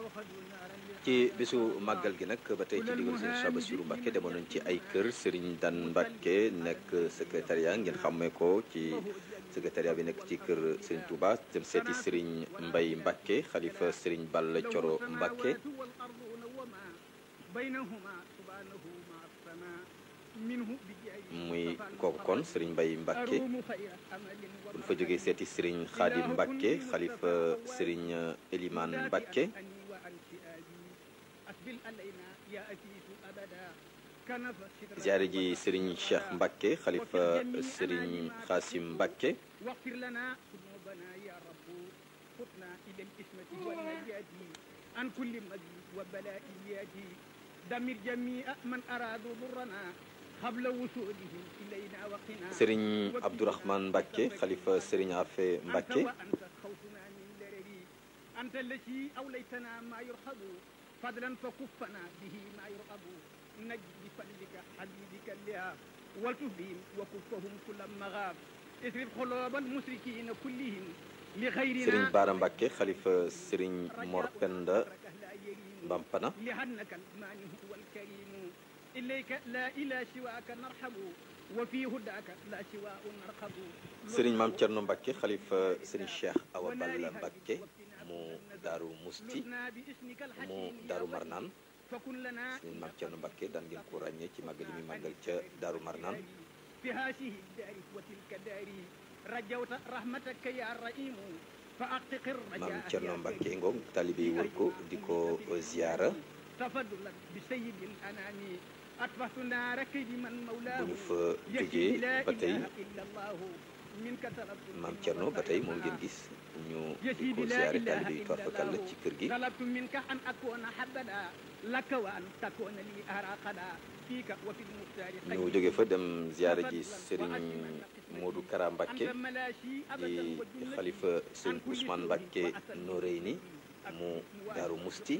ci bisu màggal gi nag ba tey ci digal sëriñ Cheikh Bassirou Mbacké demoon nañ ci ay kër sëriñ Dan Mbacké nekk secrétariat ngeen xàmmee ko ci secrétariat bi nekk ci kër sëriñ Touba dem seeti sëriñ Mbay Mbacké xalifa sëriñ Balla Coro Mbacké muy kooku kon sëriñ Mbay Mbacké bu ñu fa jógee seeti sëriñ Xaadim Mbacké xalifa sëriñ Eliman Mbacké ziyaare ji sëriñ Cheikh Mbacké xalifa sëriñ Xaasim Mbacké عن كل مجد وبلائيات دمر جميع من أرادوا ضرنا قبل وصولهم إلينا وقنا sëriñ Abdourahmane Mbacké xalifa sëriñ Afe Mbacké أنت وأنت خوفنا من درري أنت التي أوليتنا ما يرحب فضلا فكفنا به ما يرغب نجد بفضلك حبيبك اللهاب والتبهم وكفهم كل مغاب اصرف قلوب المشركين كلهم لغيرنا sëriñ Baara Mbacké xalifa sëriñ Mor Penda Bampana لأنك المانع والكريم إليك لا إله سواك نرحب وفي هداك لا سواء نرحب sëriñ Maam Cerno Mbacké xalifa sëriñ Cheikh Awa Balla Mbacké mu Daaru Musti لسنا باسمك mu الحكيم Daaru Marnaan فكن لنا sëriñ Maam Cerno Mbacké daan ngeen ko ràññee ci màggal yi muy màggal ca Daaru Marnaan في هذه الدار وتلك الدار رجوت رحمتك يا رحيم فأحقق الرجاء Maam Cerno يا Mbacké كريم. ngoog taalibe yi wër ko di ko ziyaara تفضلا بسيد الأنام أطفأت نارك بمن مولاه bu ñu fa يكفي jógee لا ba tey إله إلا الله منك طلبت Maam Cerno ba tey moom ngeen gis ñu di ko ziyaare taalibe yi toorfakal la ci kër gi طلبت منك أن أكون حبدا لك وأن تكون لي أراقدا فيك وفي المختار ñu jóge fa dem ziyaare ji sëriñ Modou Kara Mbacké أنت ملاشي di أبدا وجنتي xalifa sëriñ Ousmane Mbacké Noreyni mu Daaru Musti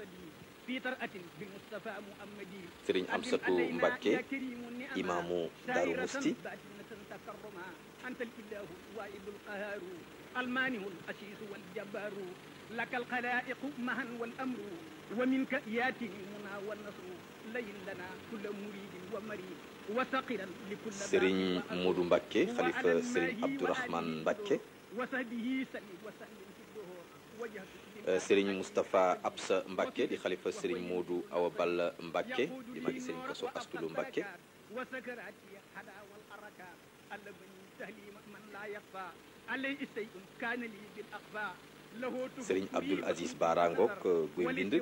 في طرأة بالمصطفى محمدي sëriñ Amsatu Mbacké imaamu Daaru Musti تكرما أنت الإله واحد القهار المانع الأسيس والجبار لك الخلائق معا والأمر ومنك ياتي المنى والنصر لين لنا كل مريد ومريد وسقرا لكل باب sëriñ وأمر. Modou Mbacké xalifa وعلى sëriñ الماهي Abdourahmane وعليه Mbacké وصحبه سلم وسلم في الدهور وجهت sëriñ Moustapha Absa Mbacké di xalifa sëriñ Modou Awa Balla Mbacké di magi sëriñ Koso Astulu Mbacké وسكراتي حدا والحركات ألبني تهليم من لا يخفى عليه شيء كان لي بالأخفى له sëriñ Abdoul Aziz Bara ngoog guy mbind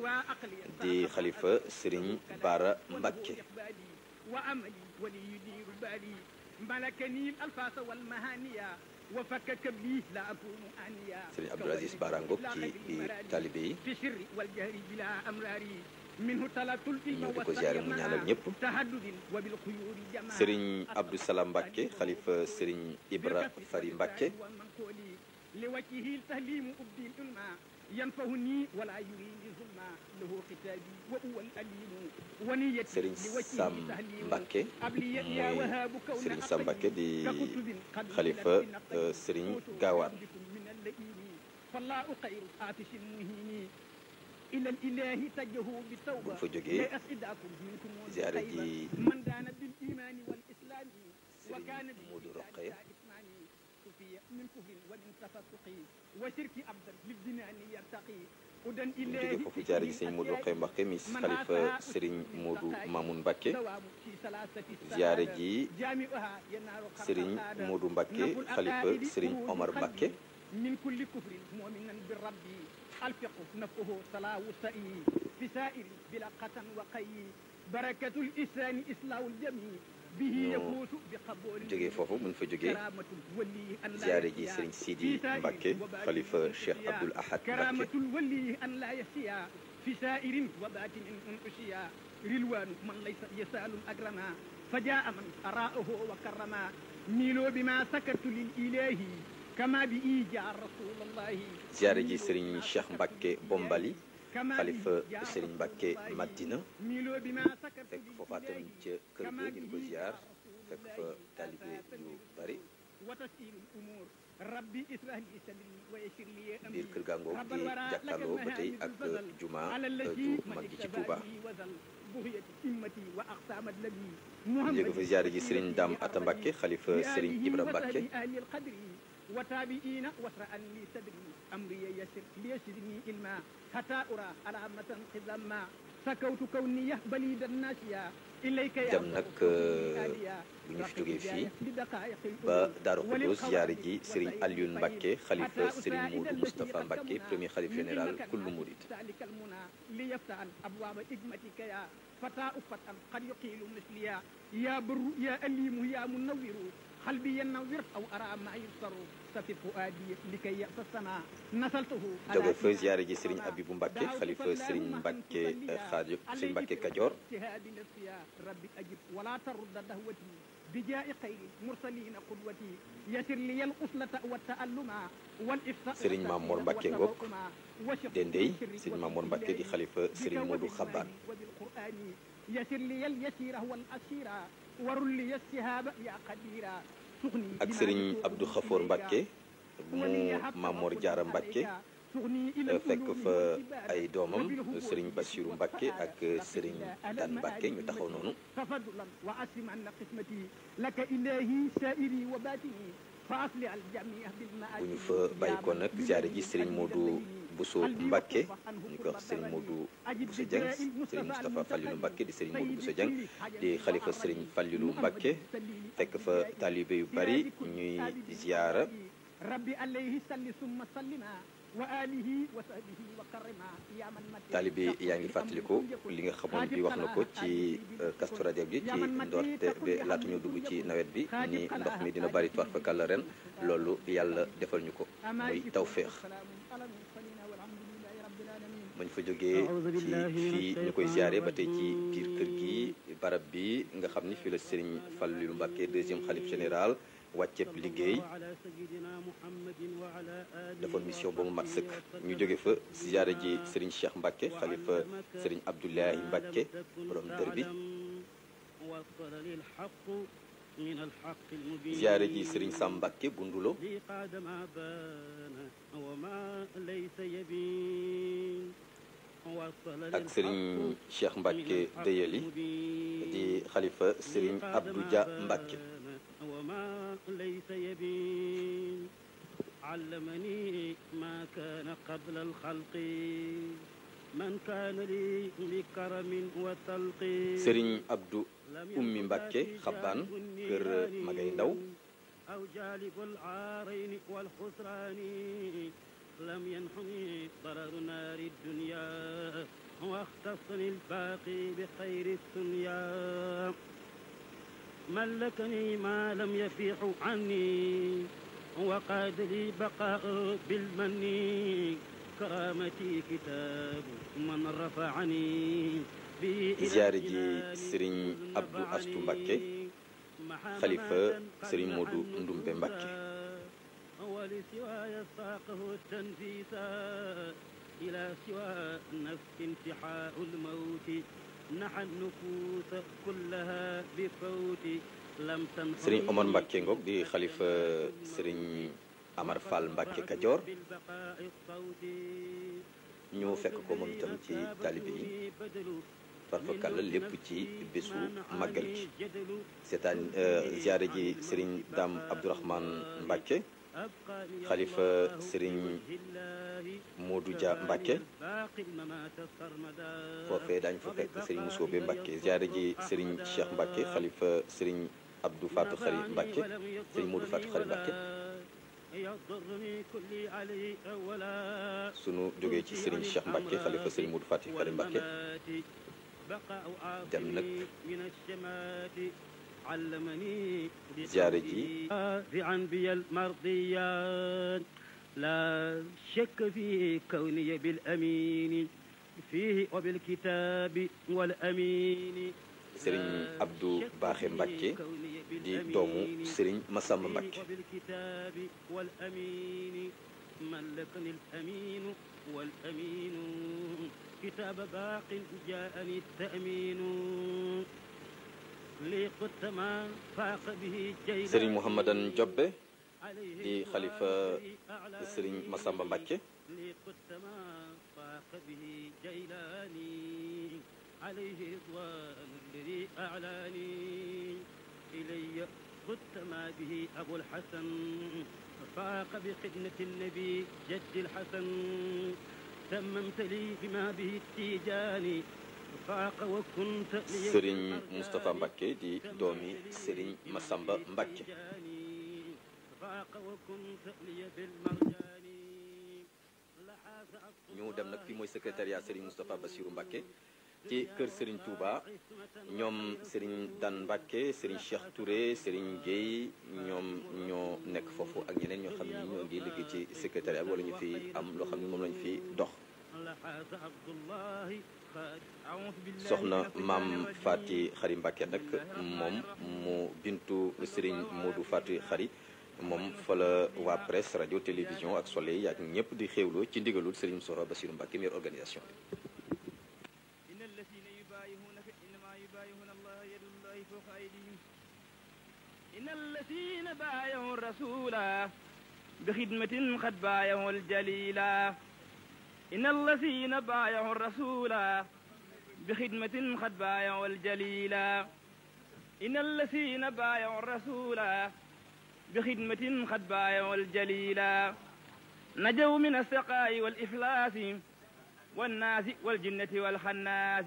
di xalifa sëriñ Bara Mbacké وأملي ولي يدير بالي ملكني الألفاظ والمهانية وفكك بي لا أكون آنيا sëriñ Abdoul Aziz Bara ngoog ci biir taalibe yi في السر والجهر بلا أمراري منه طلبت العلم ñëw di ko ziyaare mu ñaanal ñëpp تهدد وبالخيور جماعة sëriñ Abdou Salam Mbacké xalifa sëriñ Ibra Fari Mbacké ومنقولي لوجهه التهليم أبدي العلماء ينفعني ولا يريد ظلما له ختابي وهو الأليم ونيتي sëriñ لوجهه Sam تهليم Mbacké أبلي يا muy وهاب كون sëriñ Sam Mbacké di ككتب قد xalifa نزلت بنقي euh, sëriñ كتب Gaawaan بكم من اللئيم فالله خير آتش مهين إلى الإله تجه بالتوبة bu ñu fa jógee لا أسعدكم منكم ziyaare طيبا. ji من دان بالإيمان والإسلام وكان sëriñ Modou Rokhaya إثماني سفي من كفر ومن تفسق وشرك أبدا للجنان يرتقي هدى bu ñu إلهي jógee foofu ziyaare ji sëriñ Modou Rokhaya Mbacké mi xalifa sëriñ Modou Mamoun Mbacké دوام في ثلاثة ziyaare السعادة. ji جامعها ينار خرق sëriñ السعادة. Modou Mbacké نفو xalifa الأقائد sëriñ خروج Omar القلب Mbacké من كل كفر مؤمنا بالرب الفقه نفقه صلاة السئي في سائر بلا قتن وقي بركة الإسلام إصلاح الجميع به ñu يفوز بقبول jógee foofu bu ñu fa jógee كرامة الولي أن لا ziyaare ji يسيا sëriñ في Sidi سائر Mbacké وباطن xalifa Cheikh أنفسيا. Abdoul Ahad كرامة Mbacké الولي أن لا يسيا في سائر وباطن أنفسيا رلوان من ليس يسال الأكرما فجاء من أراءه وكرما ميلوا بما سكت للإله كما بإي جاء رسول الله ziyaare ji sëriñ Cheikh Mbacké Bombali كما xalifa بإي جاء sëriñ رسول Mbacké الله. Madina ميلوا بما سكت fekk foofa tam للإله ca kër كما ga ñu ko به ziyaar جاء رسول fekk الله fa taalibe yu bari وتسهيل الأمور rabbi israh li sadri wa yassir li amri biir kër gàngoog di jàkkaarloo ba tey ak juma ju mag ji ci Touba ñu jóge fa ziyaare ji Serigne Dame Atta Mbacke xalifa Serigne Ibra Mbacke وتابعين واسرعا لي صدري امري يسر ليسرني علما حتى ارى علامة خزما سكوت كوني بليد الناسيا اليك يا dem nag bu ñu fi jógee fii ba Daaru Xudoos ziyaare ji Serigne Alioune Mbacke xalifa Serigne Modou Moustapha Mbacke premier xalif général kullu murid ذلك المنى ليفتح ابواب حكمتك يا فتاة فتى قد يقيل مثليا يا بر يا أليم يا منور قلبي ينور أو أرى ما يبصر سفي فؤادي لكي يأسسنا نسلته jóge fa ziyaare ji Serigne Abibou Mbacke xalifa Serigne Mbacke Xaadim Serigne Mbacke Kajoor اجتهاد نفسي يا ربي أجب ولا ترد دهوتي بجاء خير مرسلين قدوتي يسر لي الأصلة والتألم والإفساء Serigne Mamour Mbacke ngoog Dendey Serigne Mamour Mbacke di xalifa Serigne Modou Xabbaan وبالقرآن يسر لي اليسير والأسير ورل لي السهاب يا قديرا سغني ak Serigne Abdou Khafour Mbacke mu Mamor Diarra Mbacke fekk fa ay doomam Serigne Bassirou Mbacke ak Serigne Dan Mbacke ñu taxaw noonu تفضلا وأسلم عن قسمتي لك إلهي سائري وباتني فأصلح الجميع بالمآل bu ñu fa bàyyi ko nag ziyaare ji Serigne Modou Bousso Mbacke ñu koy wax Serigne Modou Bousso Dieng Serigne Moustapha Fallilou Mbacke di Serigne Modou Bousso Dieng di xalifa Serigne Fallilou Mbacke fekk fa taalibe yu bari ñuy ziyaara ربي عليه صل ثم سلما وآله وصحبه وكرما يا من مت taalibe yaa ngi fàttaliku li nga xamoon bi wax na ko ci Kazu Rajab bi ci ndoorte bi laata ñu dugg ci nawet bi ni ndox mi dina bari toir fa kàlla ren loolu yàlla defal ñu ko muy tawféex mañ fa jógee ci fii ñu koy ziare ba tey ci biir kër gi barab bi nga xam ni fii la Serigne Fallilou Mbacke deuxième xalif général wàcceeb liggéey defoon mission ba mu mat sëkk ñu jóge fa ziare ji Serigne Cheikh Mbacke xalifa Serigne Abdoulahi Mbacke borom dër bi ziare ji Serigne Sam Mbacke bu Ndulo ak Serigne Cheikh Mbacke Deyeli di xalifa Serigne Abdou Dia Mbacke علمني ما كان قبل الخلق من كان لي بكرم وتلقي Serigne Abdou Ummi Mbacke xabbaan kër Magay Ndaw أو جالب العارين والخسران لم ينحني ضرر نار الدنيا واختصني الباقي بخير الدنيا ملكني ما لم يفيح عني وقاد لي بقاء بالمن كرامتي كتاب من رفعني ziyaare ji Serigne Abdou Astou Mbacke xalifa Serigne Modou Ndumbe Mbacke ولسواي ساقه التنفيسا إلى سوى نفس انتحاء الموت نحى النفوس كلها بفوت لم تنحني Serigne Omar Mbacke ngoog di xalifa Serigne Amar Fall Mbacke Kajoor بالبقاء الصوتي ñu fekk ko moom itam ci taalibe yi farfakalla lépp ci bésu màggal gi seetaan ziyaare ji Serigne Dame Abdourahmane Mbacke xalifa Serigne Modou Dia Mbacke foofee daañu fa fekk Serigne Moussobe Mbacke ziyaare ji Serigne Cheikh Mbacke xalifa Serigne Abdou Fatou Khari Mbacke Serigne Modou Fatou Khari Mbacke sunu jógee ci Serigne Cheikh Mbacke xalifa Serigne Modou Fatou Khari Mbacke dem nag علمني ziyaare ji بعنبي المرضيات لا شك في كوني بالأمين فيه وبالكتاب والأمين Serigne Abdou Baaxe Mbacke di doomu Serigne Massamba Mbacke وبالكتاب والأمين ملكني الأمين والأمين كتاب باق جاءني التأمين لي قدت ما فاق به جيدا Serigne Mouhamadan Jobbe di xalifa sëriñ Massamba Mbacke لقدت ما فاق به جيلاني عليه رضوان الذي أعلاني إلي قدت ما به أبو الحسن فاق بخدمة النبي جد الحسن تممت لي بما به التيجاني فاق وكنت لي sëriñ Moustapha Mbacke di doomi sëriñ Massamba Mbacke فاق وكنت لي بالمرجان لحاز ñu dem nag fii mooy secrétariat sëriñ Moustapha Bassirou Mbacke ci kër sëriñ Touba ñoom sëriñ Dan Mbacke sëriñ Cheikh Touré sëriñ Guèye ñoom ñoo nekk foofu ak ñeneen ñoo xam ni ñoo ngi liggéey ci secrétariat bi wala ñu fi am loo xam ni moom lañu fi dox لحاز عبد الله خالد أعوذ بالله soxna من maam الشيطان Fati Xari Mbacke nag moom mu bintu sëriñ Modou Fati Xari moom fa la waa presse rajo télévision ak soleil ak ñëpp di xéewloo ci ndigalul sëriñ Moustapha Bassirou Mbacke mi yor organisation bi إن الذين يبايعونك إنما يبايعون الله يد الله فوق أيديهم إن الذين بايعوا الرسول بخدمة قد بايعوا الجليلا إن الذين بايعوا الرسول بخدمة قد بايعوا الجليلا إن الذين بايعوا الرسول بخدمة قد بايعوا الجليلا نجوا من السقاء والإفلاس والناس والجنة والخناس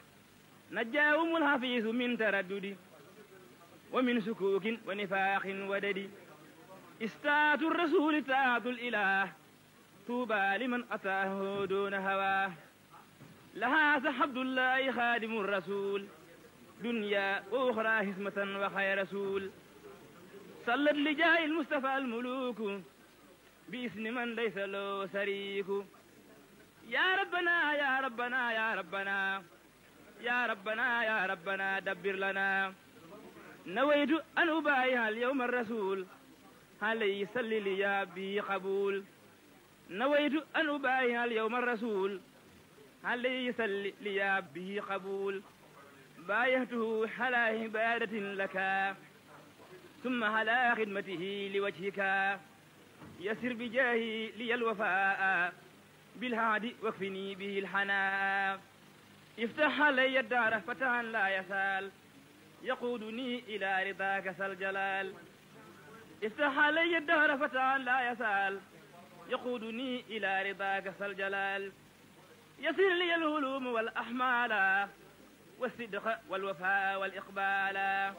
نجاهم الحفيظ من تردد ومن سكوك ونفاق ودد استاة الرسول طاعة الإله طوبى لمن أتاه دون هواه لها سحبد الله خادم الرسول دنيا وأخرى هسمة وخير رسول صلت لجاه المصطفى الملوك باسم من ليس له شريك يا ربنا يا ربنا يا ربنا يا ربنا يا ربنا دبر لنا نويت أن أبايع اليوم الرسول عليه صل لي يا بي قبول نويت أن أبايع اليوم الرسول عليه صل لي يا به قبول بايعته على عبادة لك ثم على خدمته لوجهك يسر بجاهي لي الوفاء بالهادي واكفني به الحناء افتح علي الدار فتحا لا يسال يقودني إلى رضاك ذا الجلال افتح علي الدهر فتحا لا يسال يقودني إلى رضاك ذا الجلال يسر لي الهلوم والأحمال والصدق والوفاء والإقبال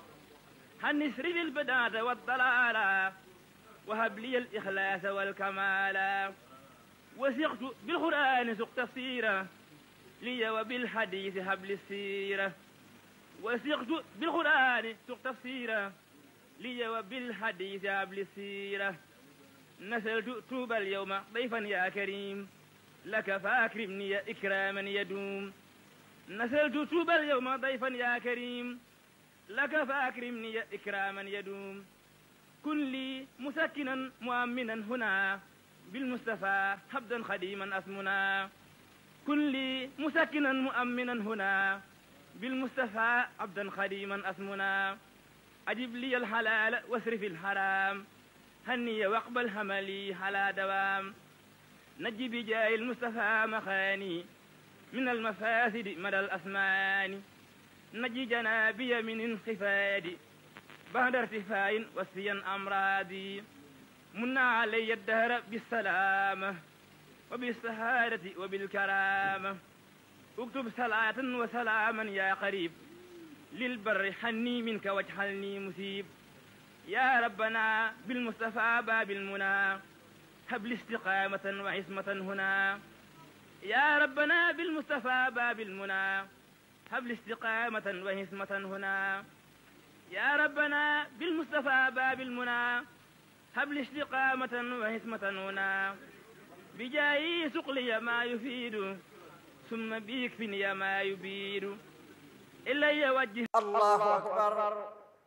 هنسر لي البداة والضلال وهب لي الإخلاص والكمال وثقت بالقرآن سق تفسيره لي وبالحديث هبل السيرة وثقت بالقرآن سق تفسيره لي وبالحديث هبل السيرة نسلت توب اليوم ضيفا يا كريم لك فاكرمني إكراما يدوم نسلت توب اليوم ضيفا يا كريم لك فاكرمني إكراما يدوم كن لي مسكنا مؤمنا هنا بالمصطفى حبدا خديما أسمنا كن لي مسكنا مؤمنا هنا بالمصطفى عبدا خديما أسمنا أجب لي الحلال واسرف الحرام هني واقبل هملي على دوام نجي بجاه المصطفى مخاني من المفاسد مدى الأسمان نجي جنابي من انخفاض بعد ارتفاع وسيا أمراضي من علي الدهر بالسلامة وبالسهادة وبالكرامة اكتب صلاة وسلاما يا قريب للبر حني منك واجعلني مسيب يا ربنا بالمصطفى باب المنى هب لي استقامة وعصمة هنا يا ربنا بالمصطفى باب المنى هب لي استقامة وعصمة هنا يا ربنا بالمصطفى باب المنى هب لي استقامة وعصمة هنا بجاي سقلي ما يفيد ثم بيكفني ما يبيد إلا يوجه الله أكبر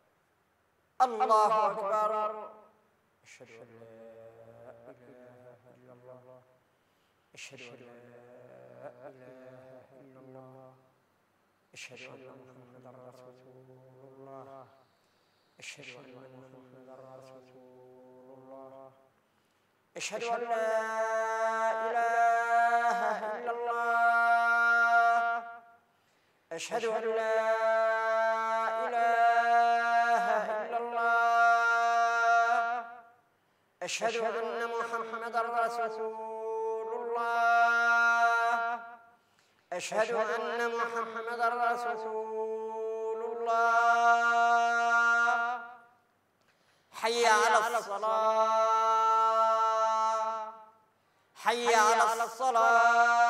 الله أكبر أشهد أن لا إله إلا الله أشهد أن لا إله إلا الله أشهد أن محمدا رسول الله أشهد أن محمدا رسول أشهد أن لا إله إلا الله أشهد أن لا إله إلا الله أشهد أن محمدا رسول الله أشهد أن محمدا رسول الله حي على الصلاة حي على الصلاة